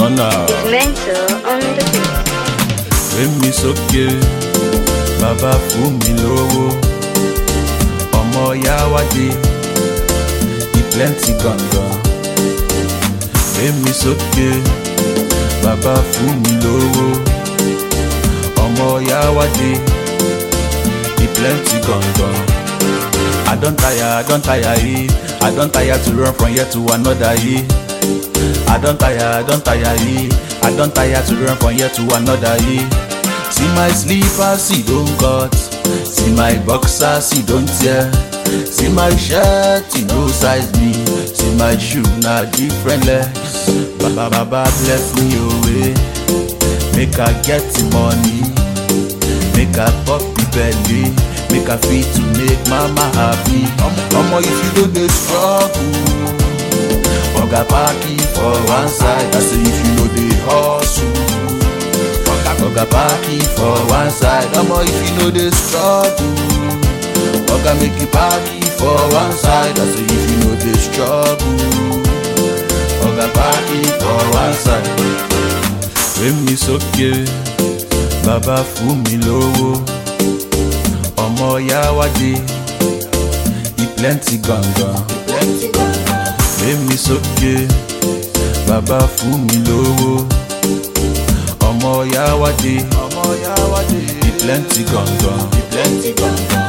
International. Mental on the beat. Gbé mi sókè, bàbá fún mi lówó. Ọmọ Yáwádé, e plenty gangan. Gbé mi sókè, bàbá fún mi lówó. Ọmọ Yáwádé, e plenty gangan. I don tire, I don tire, eh. I don tire to run from here to another, eh. I don tire, I don tire, eh. I don tire to run from here to another, eh. See my slippers, see don cut. See my boxers, see don tear. See my shirt, e no size me. See my shoe, na different legs. Baba, Baba bless me away. Make I get the money. Make I pop the belly. Make I fit to make mama happy. Omo, if you don dey struggle. Oga party for one side, I say if you no dey hustle. Oga party for one side, omo if you no dey struggle. Oga make you party for one side, I say if you no dey struggle. Oga party for one side. Gbé mi sókè, bàbá fún mi lówó. Ọmọ Yáwádé, e plenty gangan. Gbé mi sókè, bàbá fún mi lówó. Ọmọ Yáwádé, ọmọ Yáwádé, e plenty gangan. E plenty gangan.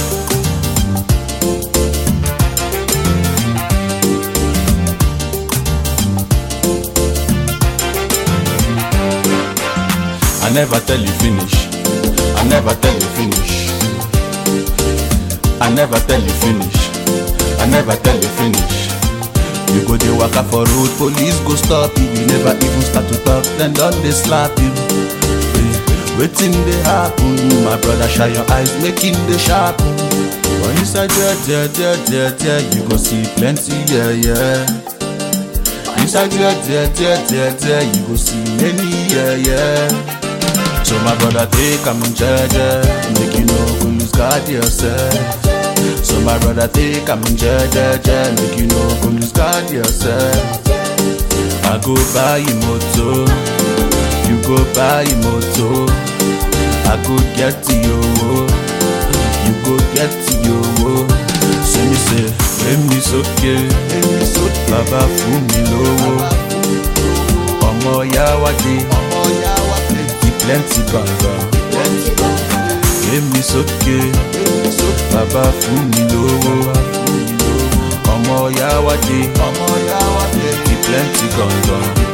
I never tell you finish. I never tell you finish. I never tell you finish. I never tell you finish. You go dey waka for road, police go stop you. You never even start to talk, then don dey slap you. Eh, Wetin dey happen? My brother, shine your eyes, make him dey sharpen. For inside there, there, there, there, there, you go see plenty, yeah, yeah. Inside there, there, there, there, there, you go see many, yeah, yeah. So my brother, take am jeje, make you no go lose guard yourself. So my brother, take am jeje, make you no go lose guard yourself. I go buy you motor, you go buy you motor. I go get you, you go get you. See me say, let me soke, baba fún mi lówó. Ọmọ Yáwádé, e plenty gangan. Gbé mi sókè, bàbá fún mi lówó. Ọmọ Yáwádé, e plenty gangan.